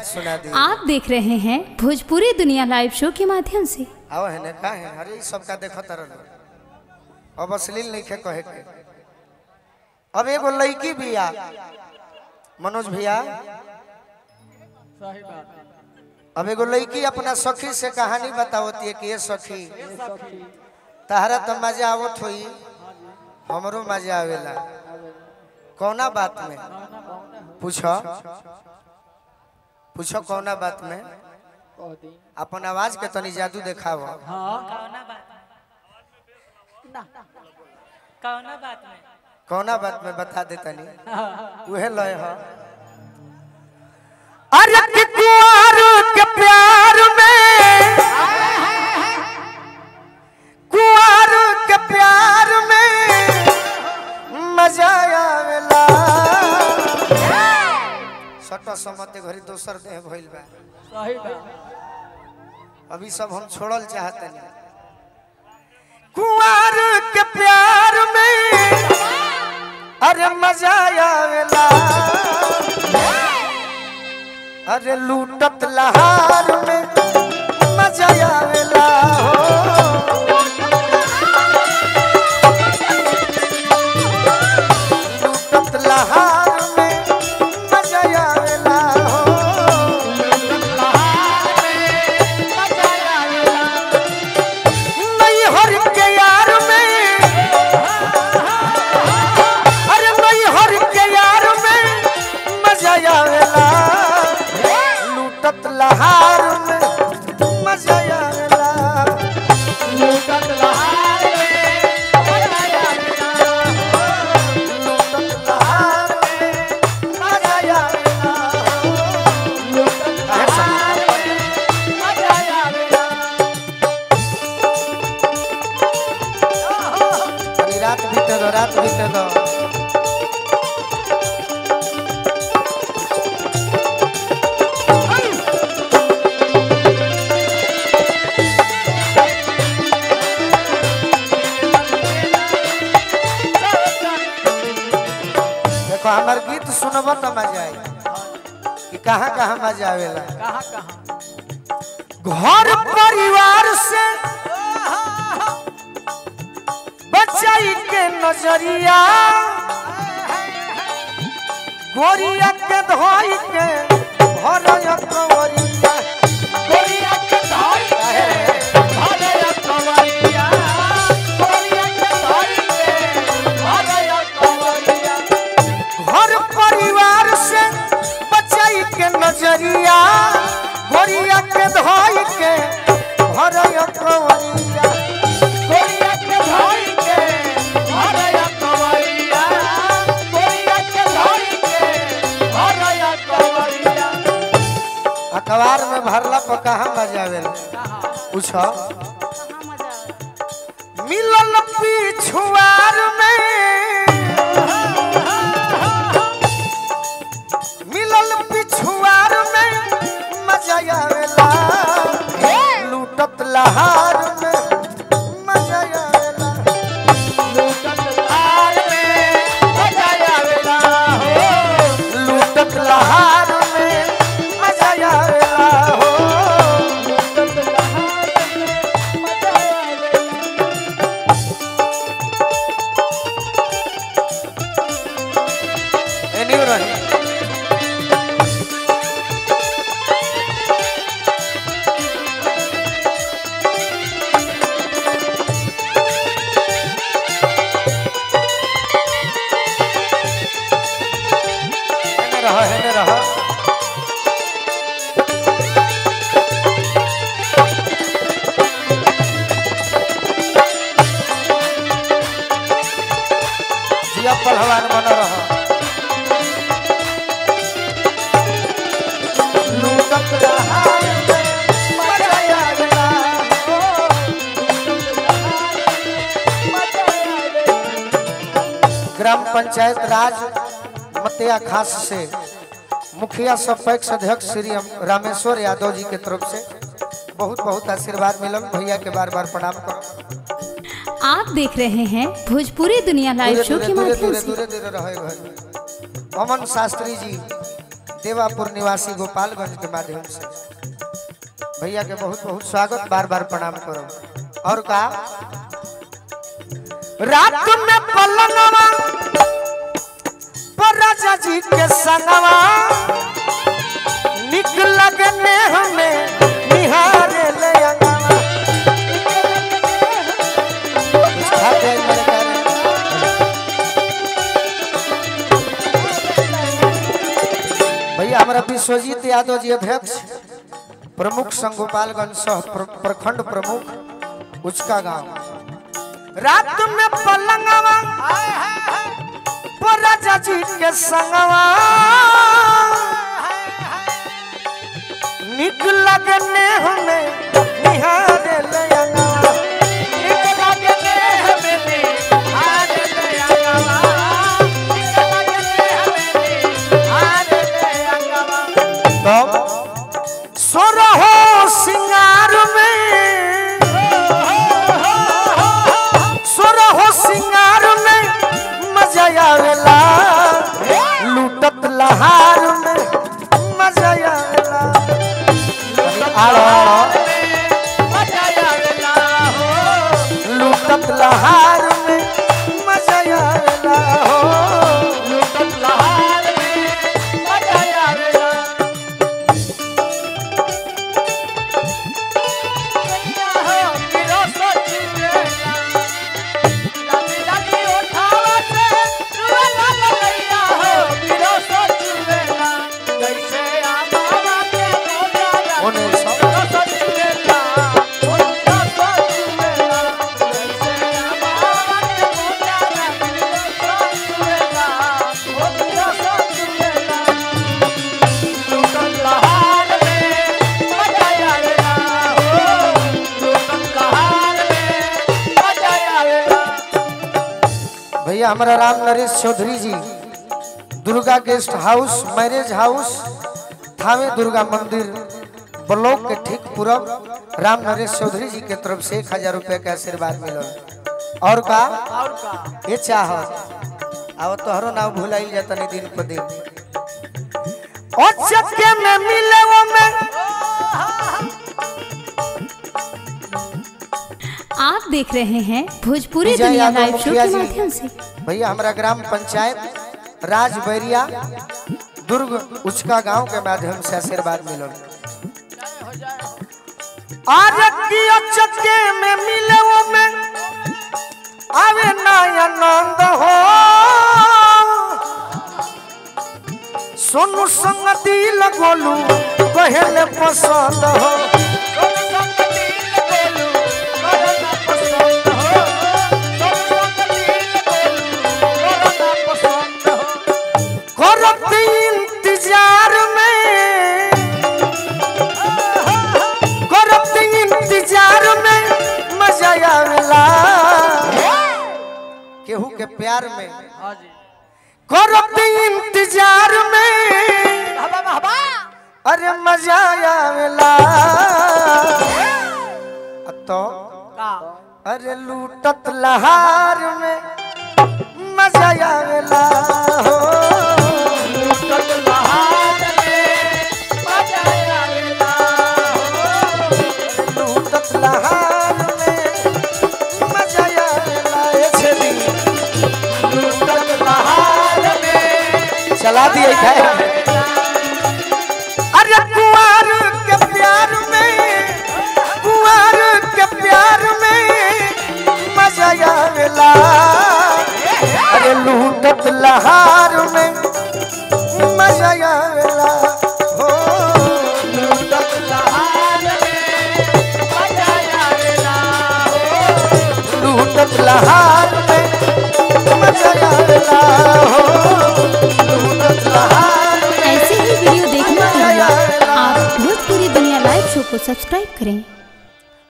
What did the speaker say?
सुना दी आप देख रहे हैं भोजपुरी दुनिया लाइव शो के माध्यम से आओ है ने का है अरे ई सबका देखो तरन अब अश्लील नहीं खे कहे के अब एगो लड़की भी आ मनोज भैया सही बात अब एगो लड़की अपना सखी से कहानी बतावती है कि ये सखी तहरा तो मजा आवत होई हमरो मजा आवेला कौना बात में पूछो पूछो कौना बात में कह दी अपन आवाज के तनी जादू देखाव हाँ कौना बात कौना बात में कौना बात में बता दे तनी उहे लय ह अरे कि कुंवर के प्यार में कुंवर के प्यार में मजा आवेला सट समते घरी दोसर देह भइल बा सही बात अभी सब हम छोड़ल चाहतनी कुंवर के प्यार में अरे मजा आवेला अरे लूटत लहार में मजा आवेला हो लूटत लहार में मजा आवेला हो नहीं हर के यार में अरे नहीं हर के यार में मजा आवेला लूटत लहार में मजा आवेला लूटत लहार में मजा आवेला काहे सब अभी रात बीते दो रात बीते दो देखो हमार गीत सुनब तो मजा आई कि कहाँ कहाँ मजा आवेला कहाँ कहाँ घर परिवार से बचाई के नजरिया गोरिया के धोई के भरया कंवरिया गोरिया के धोई के भरया कंवरिया गोरिया के धोई के भरया कंवरिया घर परिवार से बचाई के नजरिया गोरिया के धोई के भरया कंवरिया गोरिया के धोई के भरया कंवरिया गोरिया के धोई के भरया कंवरिया अखबार में भरला पर कहाँ मजा आवेला पूछो मिलल पिछुआर में मिलल पिछुआर में मजा आवेला लूटत लहार में मजा आवेला लूटत लहार में मजा आवेला हो लूटत लहार में मजा आवेला हो लूटत लहार में मजा आवेला एनियो रही हेने रह हेने रह जिया पहलवान बन रह लूटत लहार में मजा आवेला हो। ग्राम पंचायत राज मतिया खास से मुखिया सपैक्ष अध्यक्ष श्री रामेश्वर यादव जी के तरफ से बहुत बहुत आशीर्वाद मिलल भैया के बार बार प्रणाम करो आप देख रहे हैं भोजपुरी दुनिया लाइव दूरे शो दूरे के दूरे माध्यम दूरे से दूरे दूरे रहे घर अमन शास्त्री जी देवापुर निवासी गोपालगंज के माध्यम से भैया के बहुत बहुत स्वागत बार बार प्रणाम करो और का रात में पलनवा पर राजा जी के संगवा निक लगने हमें निहारे ले अंगवा कुछ खाते हैं मेरे प्यारे? भैया हमारा विश्वजीत यादव जी अध्यक्ष प्रमुख संघ गोपालगंज सह प्र- प्रखंड प्रमुख उचका गांव रात में पलंगवा पर राजा जी के संगवा निक लगने हमें निहारे ले अंगवा निक लगने हमें निहारे ले अंगवा निक लगने हमें निहारे ले अंगवा तब सोरहो सिंगार में सोरहो सिंगार में मजा आवेला लूटत लहार में मजा आवेला आड़ो आड़ो लूटत लहार में मजा आवेला हो लूटत लहार में मजा आवेला ओने सब भैया हमारा Ram Naresh Chaudhary ji Durga guest house marriage house Thawe Durga मंदिर ब्लॉक के ठीक पूरब राम नरेश चौधरी जी के तरफ से एक हजार रुपये का आशीर्वाद मिलल और का और का ये चाह अब तोहरो नाम भुलाई जाता नहीं दिन पर दिन ओ चक्के में मिले वो में आप देख रहे हैं भोजपुरी विजय दुनिया यादव लाइव शो मुखिया के जी। माध्यम से भैया हमारा ग्राम पंचायत राजबैरिया दुर्ग उचका गांव के माध्यम से आशीर्वाद मिलल आज की चक्के में मिले वो में आवे ना आनंद हो सोनू संग दिल गोलू कहले पसंद हो करत इंतजार में करत इंतजार में मजा आवेला केहू के प्यार में हाँ जी करत इंतजार में हवा हवा अरे मजा आवेला अ तो का अरे लूटत लहार में मजा आवेला हो लूटत लहार में मजा आवेला हो लूटत लहार में मजा आवेला ए छेदी लूटत लहार में चला दिए खाए अरे कुंवर के प्यार में कुंवर के प्यार में मजा आवेला अरे लूटत लहार में मजा आवेला हो लूटत लहार में मजा आवेला हो लूटत लहार में मजा आवेला हो लूटत लहार में ऐसे ही वीडियो देखने के लिए आप भोजपुरी दुनिया लाइव शो को सब्सक्राइब करें